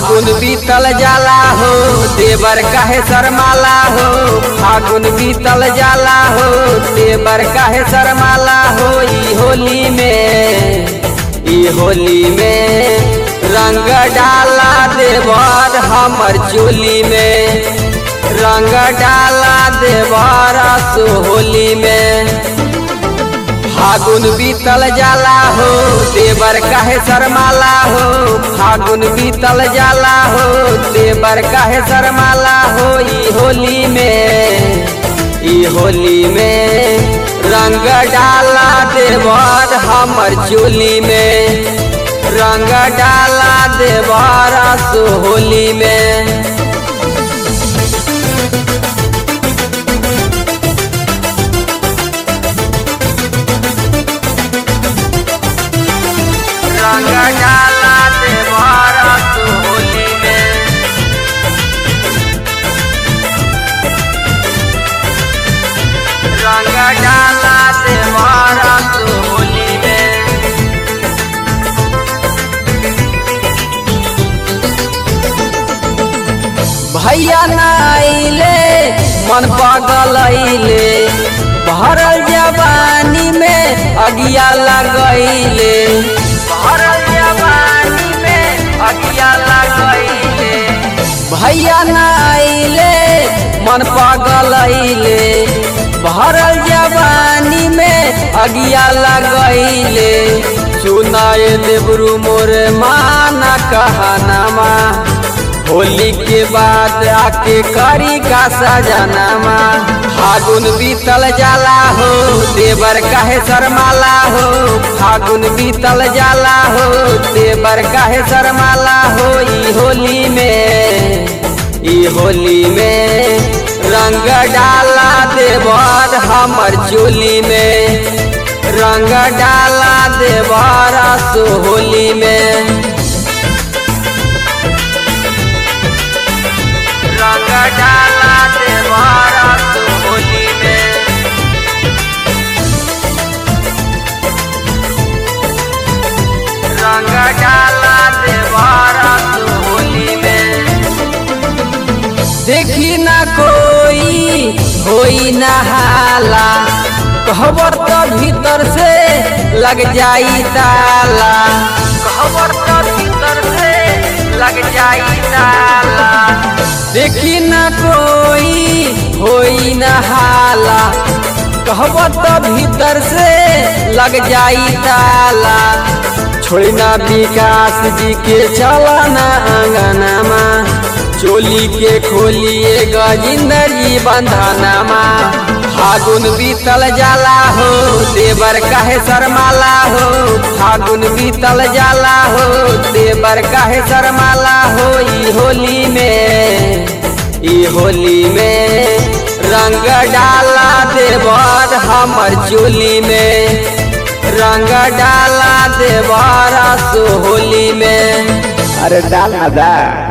फागुन बीतल जाला हो देवर काहे शर्माला हो फागुन बीतल जाला हो देवर काहे शर्माला हो ई होली में ई होली में रंग डाला देवर हमर चोली में रंग डाला देवर सो होली में फागुन बीतल जाला हो देवर काहे शर्माला हो फागुन बीतल जाला हो देवर काहे शर्माला हो ई होली में ई होली में रंग डाला देवर हमर चोली में रंग डाला देवर सो होली में रंग डाला देवर सो होली में रंग डाला देवर सो होली में भैया नाइले मन पागल अइले भरल जवानी में अगिया लगैले भरल जवानी में अगिया लगैले भैया नाइले मन पागल अइले भरल जवानी में अगिया लगैले सुनाए देवरू मोर माना कहनामा होली के बाद आके करी का सजनामा फागुन बीतल जाला हो देवर काहे शर्माला हो फागुन बीतल जाला हो देवर काहे शर्माला हो ई होली में ई होली में रंग डाला देवर हमर चोली में रंग डाला देवर सो होली में रंग डाला देवारा तो होली में रंग डाला देवारा तो होली में देखी ना कोई होई ना हाला कहबर तो भीतर से लग जाई ताला कहबर तो भीतर से लग जाई ताला देखी न कोई होई न हाला कहब तो भीतर से लग जाई ताला छोड़ी ना विकास जी के चला ना अंगनामा चोली के खोलिए गजिंदर जी बंधनामा फागुन बीतल जाला हो देवर काहे शर्माला हो फागुन बीतल जाला हो देवर काहे शर्माला हो ई होली में ई होली में रंग डाला देवर हमर चोली में रंग डाला देवर सो होली में अरे डाल ना दा